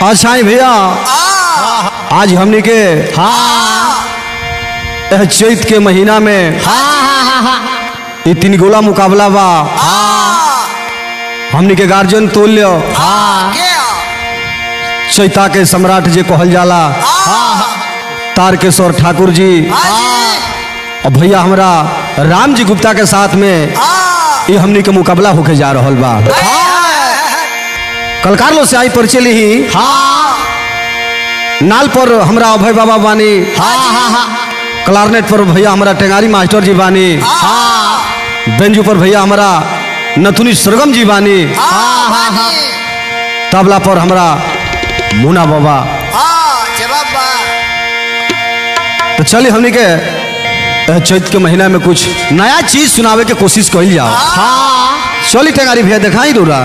अच्छा ही भैया आज हमनी के यह चैत के महीना में ये तीन गोला मुकाबला बा हमनी के गार्जियन तुल्य चैता के सम्राट जी कहल जाला तारकेश्वर ठाकुर जी और भैया हमरा राम जी गुप्ता के साथ में ये हमनी के मुकाबला होके जा रहल बा कलकार लो से आई परिचय ली नाल पर हमरा अभय बाबा बानी क्लारनेट पर भैया हमारा टेंगारी मास्टर जी बानी बेंजू पर भैया हमारा नथुनी सरगम जी बानी तबला पर हमरा मुना बाबा तो चलिए हमनी के अ, चैत के महीना में कुछ नया चीज सुनावे के कोशिश कइल जाओ चली टेंगारी भैया दिखाई दूरा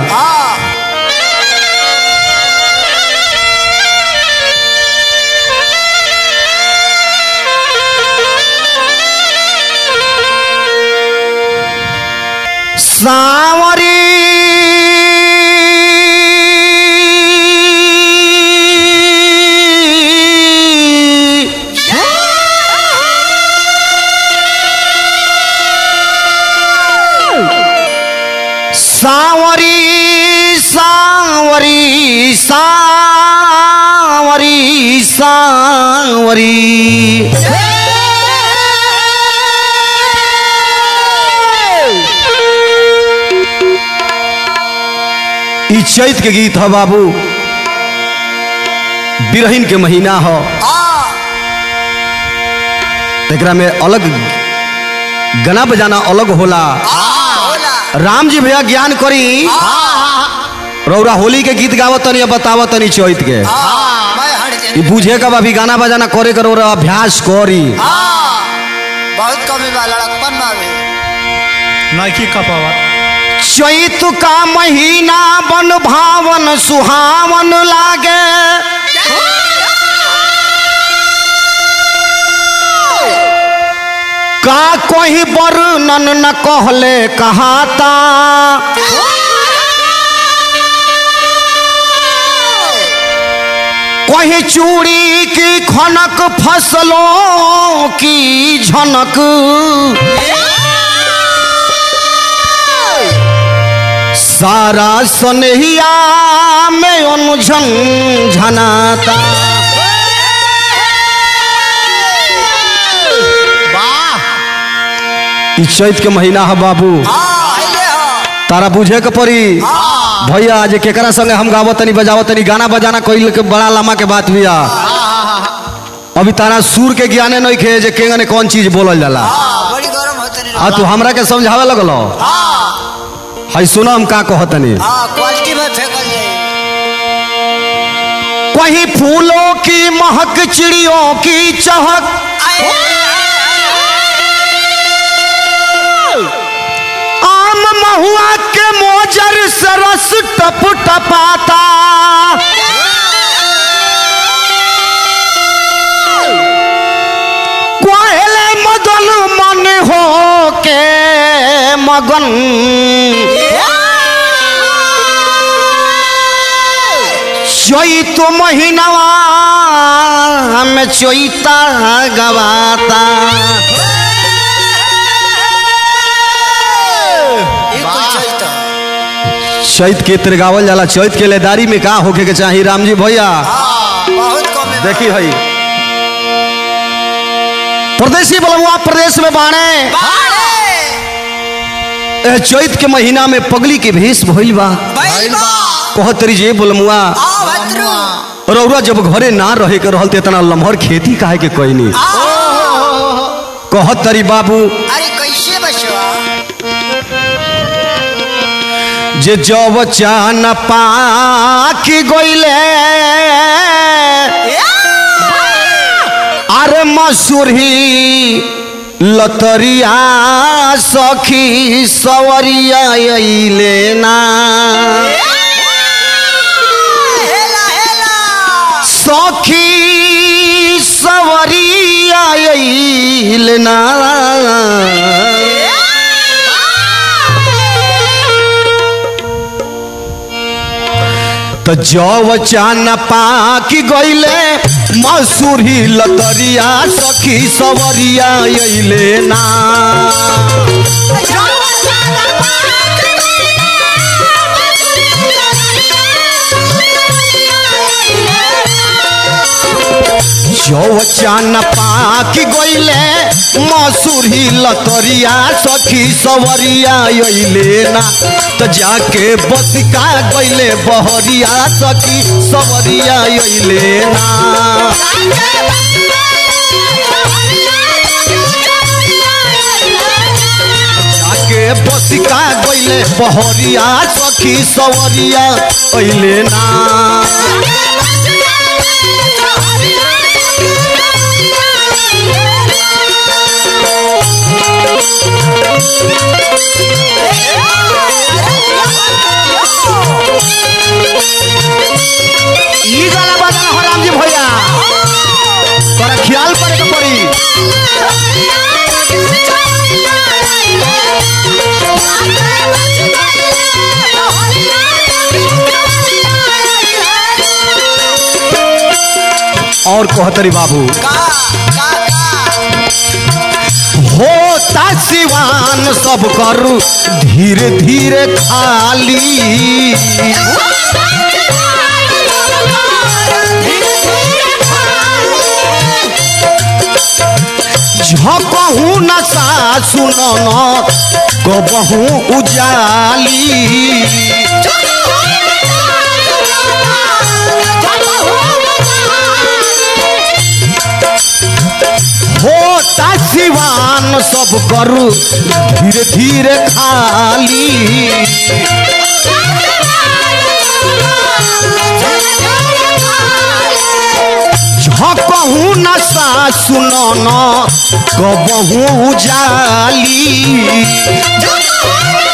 सावरी सावरी सावरी सावरी सावरी ई चैत के गीत ह बाबू बिरहिन के महीना ह एकरा में अलग गाना बजाना अलग होला राम जी भैया ज्ञान करी रौरा होली के गीत गावत तनी बतावत तनी चैत के ई बुझे कब अभी गाना बजाना करे कर रौरा अभ्यास करी बहुत कमी बा लड़कपन में अभी नाइकी कपावत चैत का महीना बन भावन सुहावन लागे का कोई वर्णन न कहले कहाता कोई चूड़ी की खनक फसलों की झनक सारा सनहिया में अनुझन झनाता ई चैत के महीना है बाबू आइले हो तारा बुझे के पड़ी भैया आज केकरा संगे हम गावत तनी बजावत तनी गाना बजाना कोई के बड़ा लम्बा के बात बिया अभी तारा सुर के ज्ञाने नहीं खे जे केंगने कौन चीज बोलल जाला बड़ी गरम होते नहीं आ तू हमरा के समझावे लगलो हाय सुनो हम का कहतनी हाँ क्वालिटी में फेंकल जाए कहीं फूलों की महक चिड़ियों की चहक आम महुआ के मोजर से रस टप टपाता कोहले मदन मन हो के मगन चैत महीनवा में चैता गवाता ये कुल चलता चैत के तर गावल जाला चैत के लेदारी में का होके के चाही राम जी भैया हाँ बहुत कमी बा। देखी हई प्रदेशी बलुआ प्रदेश में बाणे बाड़े एह चैत के महीना में पगली के भेष भइल बा बैल बा कहतरी जे बोलमुआ आ भद्रू रौरा जब घरे ना रहे के रहल त इतना लम्हर खेती काहे के कइनी आ कहतरी बाबू अरे कैसे बचवा जे जब चान पाकी गइले अरे मसूरी लतरिया सखी सवरिया अइले ना हेला हेला सखी सवरिया अइले ना तो जव चाना पाकी गईले मसूरी लतरिया सखी सवरिया अइले ना जव चाना पाकी गईले मसूरी लतरिया सखी सवरिया अइले ना तो जाके बसिका गईले बहरिया सखी सवरिया अइले ना जाके बसिका गईले बहरिया सखी सवरिया अइले ना ई गाना बजाना हो राम जी भैया तोरा ख्याल पड़े के पड़ी और कहतरी बाबू होता सिवान सब करू धीरे धीरे खाली झपहू नशा सुनन कबहू उजाली होता सिवान सब करू धीरे धीरे खाली झपहू नशा सुनन कबहू उजाली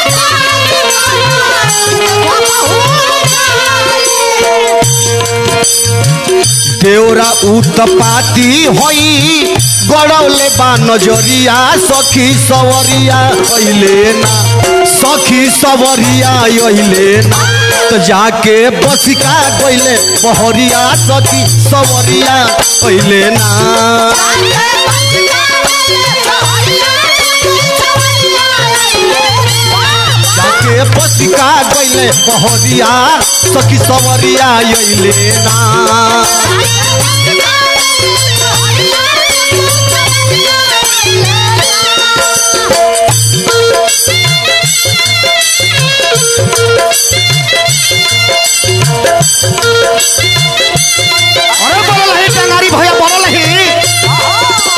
देवरा उत्पाती होई गड़ौले बा नजरिया सखी सवरिया अइले ना सखी सवरिया अइले ना तो जाके बसिका गइले बहरिया सखी सवरिया अइले ना जाके बसिका गइले बहरिया सखी सवरिया अइले ना अरे बोल रही टंगारी भैया बोल रही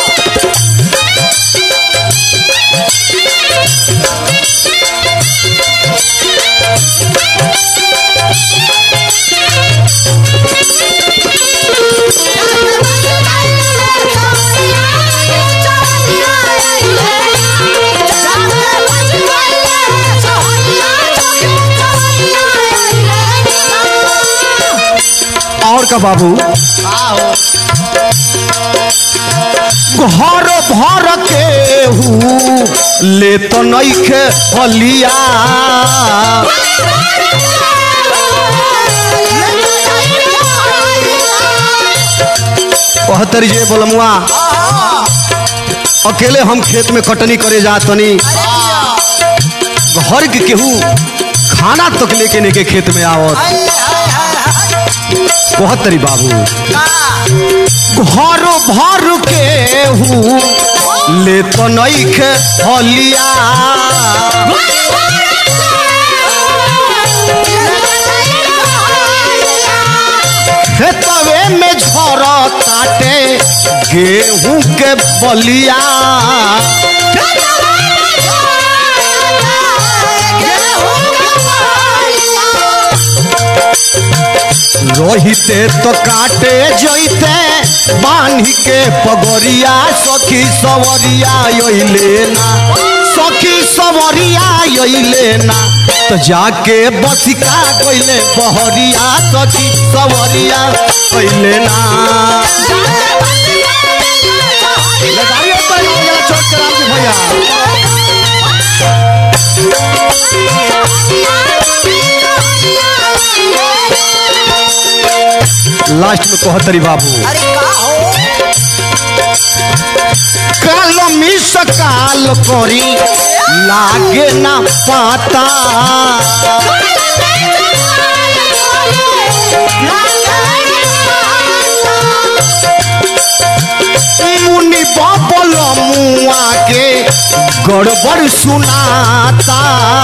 और का बाबू घर भर के हूँ ले तो नइखे हलिया कहतरी जे बोलमुआ अकेले हम खेत में कटनी करे जा तनी घर के केहू खाना तक लेके ने के खेत में आवत कहतरी बाबू घर भर के हूँ ले तो नइखे हलिया खेतवे में झर काटे गेहूं के बलिया रोहिते तो काटे जइते बांधी के पगोरिया सखी सवरिया अइले ना सखी सवरिया अइले ना तो जाके बसिका गइले बहरिया सखी सवरिया अइले ना लगाइए तो ये छोड़ के राम जी भैया लास्ट में कहतरी बाबू अरे का हो काल मिस काल करी लागे ना पाता मुनि बबल मुआ के गड़बड़ सुनाता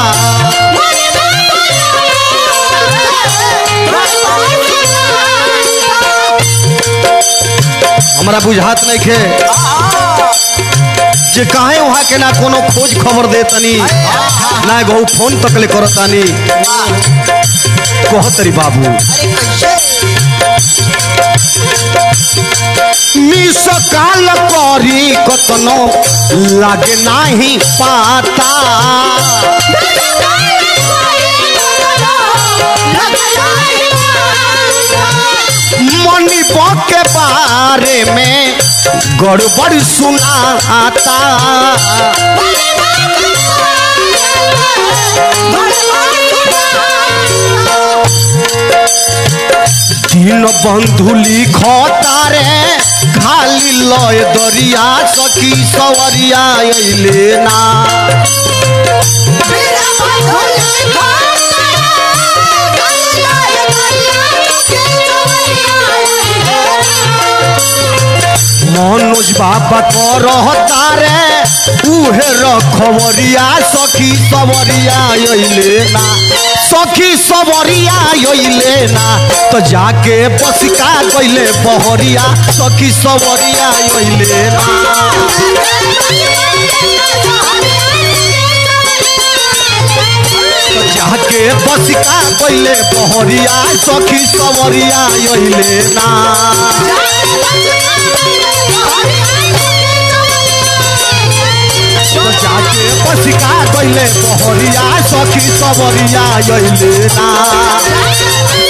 हमरा बुझात नहीं खे जे काहे वहाँ के ना कोनो खोज खबर दे तनी ना गहू फोन तक ले करतानी कहतरी बाबू अरे कैसे मिस काल करी कतनो लागे नाही पाता मनी के बारे में गड़बड़ सुनाता तीन बंधु लिखता रे खाली लय दरिया सखी सवरिया अइले ना मनोज बाबा को रहता रे उहे रखवरिया सखी सवरिया अइले ना सखी सवरिया अइले ना तो जाके बसिका गइले बहरिया सखी सवरिया अइले ना तो जाके बसिका गइले बहरिया सखी सवरिया अइले ना तो जाके बसिका गइले बहरिया सखी सवरिया अइले ना